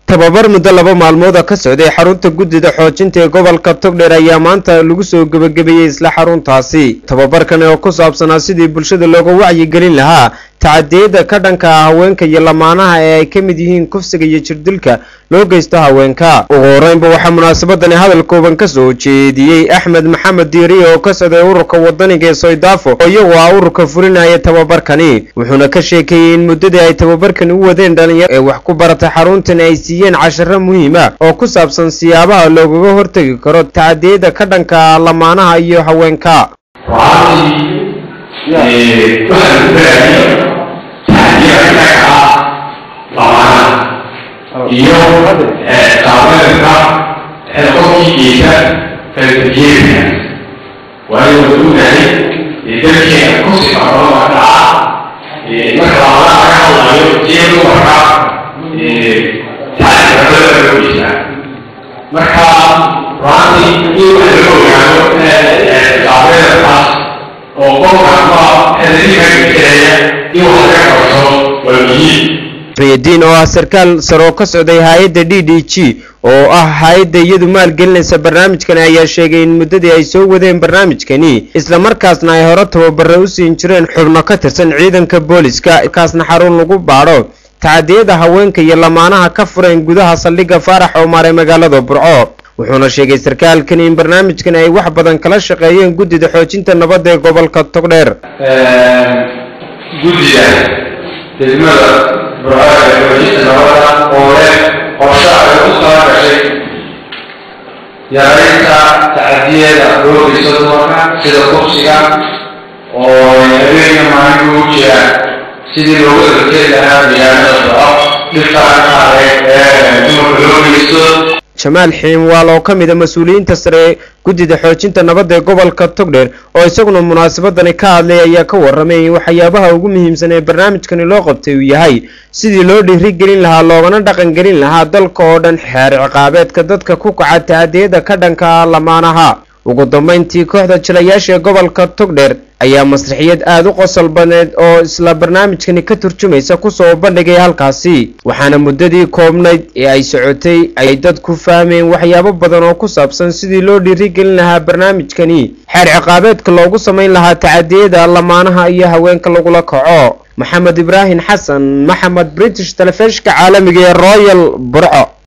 tababar muddo laba maalmooda ka socday xarunta guddida xoojinta ee gobolka togdheer ayaa maanta lagu soo gebagabeeyey isla xaruntaasi tababarkan oo ku saabsanaa sidii bulshada looga wacyigelin lahaa tacadiyada ka dhanka ah haweenka iyo lamaanaha ee ay ka mid yihiin kufsiga iyo jirdilka loo geysto haweenka ugu horeynba waxaa munaasabadani hadal kooban ka soo jeediyey axmed maxamed diiriye oo ka socday ururka wadaniga ee soydaafo oo iyagu ah ururka fulinaya tababarkani wuxuuna ka sheekeeyey in muddadii ay tababarkani u wadeen dhalinyaro ee wax ku barata xaruntan ay siiyeen casharo muhiima oo ku saabsan siyaabaha loogaga hortegi karo tacadiyada ka dhanka ah lamaanaha iyo haweenka iyo taabeerka qofkiisa falsafiyeedka waayo wuxuu ognahay dalkeena kursi qarooda dhaca marka labada laga hadlayo iyo dumarka tacadibada loo geysaa marka ruantii in wax laga ogaado taabeerkaas oo qofka ama xeeladiinka geysaya in wax laga qabto waa muhiim riyadiin oo ah sarkaal saroo ka socday hay-adda d d g oo ah hay-adda iyadu maalgelinaysa barnaamijkani ayaa sheegay in muddadii ay soo wadeen barnaamijkani islamarkaasna ay hore tababare u siin jireen xubno ka tirsan ciidanka booliska kaasna xarun lagu baadho tacadiyada haweenka iyo lamaanaha ka fureen gudaha saldhigga faarax oomaar ee magaalada burco wuxuuna sheegay sarkaalkani in barnaamijkani ay wax badan kala shaqeeyeen guddida xoojinta nabadda ee gobolka togdheer guddiga degmada burcada ee xoojinta nabadda oo leh qorshe ay u tala gashay yaraynta tacadiyada loo geysto dumarka sida kursiga oo habeenka maalin ugu jira sidii loogu erkeed lahaa deegaanada burco dhibkaan qaade ee dumarka loo geysto jamaal xiimwaal oo ka mid a mas-uuliyiinta sare ee guddida xoojinta nabadda ee gobolka togdheer oo isaguna munaasabadani ka hadlay ayaa ka warramay in waxyaabaha ugu muhiimsan ee barnaamijkani loo qabtay uu yahay sidii loo dhiirigelin lahaa loogana dhaqangelin lahaa dalka oo dhan xeer ciqaabeedka dadka ku kaca tacadiyada ka dhanka ah lamaanaha ugu dambayntii kooxda jilayaasha ee gobolka togdheer ayaa masraxiyad aada u qosol badneed oo isla barnaamijkani ka turjumaysa kusoo bandhigay halkaasi waxaana muddadii koobnayd ee ay socotay ay dadku fahmeen waxyaabo badan oo ku saabsan sidii loo dhiirigelin lahaa barnaamijkani xeer ciqaabeedka loogu samayn lahaa tacadiyada lamaanaha iyo haweenka lagula kaco maxamed ibraahim xasan maxamed british telefishka caalamiga ee royal burco